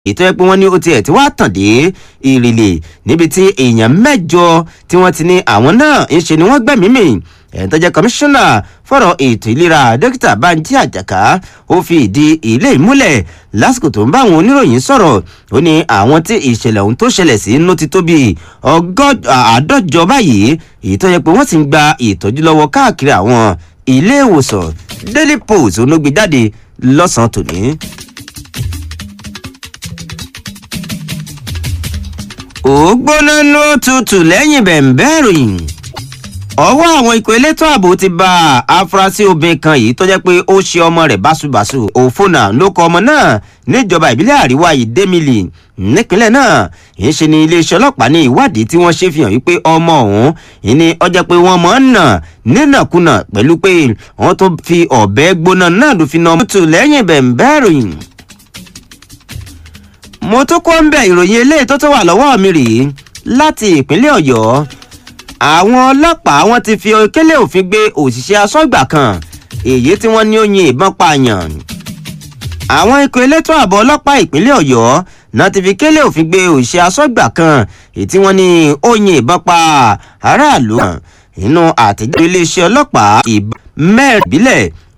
ètò ẹ pé wọ́n ní ó tiẹ̀ tí wàá tàn dé ìrìlè níbi tí èèyàn mẹ́jọ tí wọ́n ti ní àwọn náà ń ṣe ni wọ́n gbẹ̀mí mì ẹ̀ tó jẹ́ kọmíṣánná fọ̀rọ̀ ètò ìlera dókítà banji àjàká ó fi ìdí ilé ìmúlẹ̀ lásìkò tó ń bá àwọn oníròyìn sọ̀rọ̀ ó ní àwọn tí ìṣẹ̀lẹ̀ ohun tó ṣẹlẹ̀ sí inú ti tó bí àádọ́jọ báyìí èyí tó yẹ pé wọ́n sì ń gba ìtọ́jú lọ́wọ́ káàkiri àwọn ilé ìwòsàn daily post onógbè jáde lọ́sàn-án tòní. ó gbóná ló tutù lẹ́yìn bẹ̀ǹbẹ́ ìròyìn ọwọ́ àwọn ikọ̀ elétò ààbò ti bá afurasí obìnrin kan yìí tó jẹ́ pé ó ṣe ọmọ rẹ̀ báṣubàṣu òfònà ló kọ ọmọ náà níjọba ìbílẹ̀ àríwá ìdẹ́mìlì nípínlẹ̀ náà yìí ṣe ni iléeṣẹ́ ọlọ́pàá ní ìwádìí tí wọ́n ṣe fi hàn wípé ọmọ ọ̀hún yìí ni ọjọ́ pé wọ́n mọ̀ ń nà nínàkúnà pẹ̀lú pé wọ́n tó fi ọ̀bẹ gbóná náà ló fi na ọmọ tó lẹ́yìn bẹ̀ǹbẹ́ ìròyìn mo tún kọ́ ń bẹ̀ ìròyìn eléyìí tó tó wà lọ́wọ́ mi rèé láti ìpínlẹ̀ ọ̀yọ́ àwọn ọlọ́pàá wọn ti fi kélé òfin gbé òṣìṣẹ́ asọ́gbà kan èyí tí wọ́n ní ó yin ìbọn pààyàn àwọn ikọ̀ elétò ààbò ọlọ́pàá ìpínlẹ̀ ọ̀yọ́ náà ti fi kélé òfin gbé òṣìṣẹ́ asọ́gbà kan èyí tí wọ́n ní ó yin ìbọn pa aráàlú kan nínú àtẹ̀jáde iléeṣẹ́ ọlọ́pàá ìbọn mẹ́rin ìbílẹ̀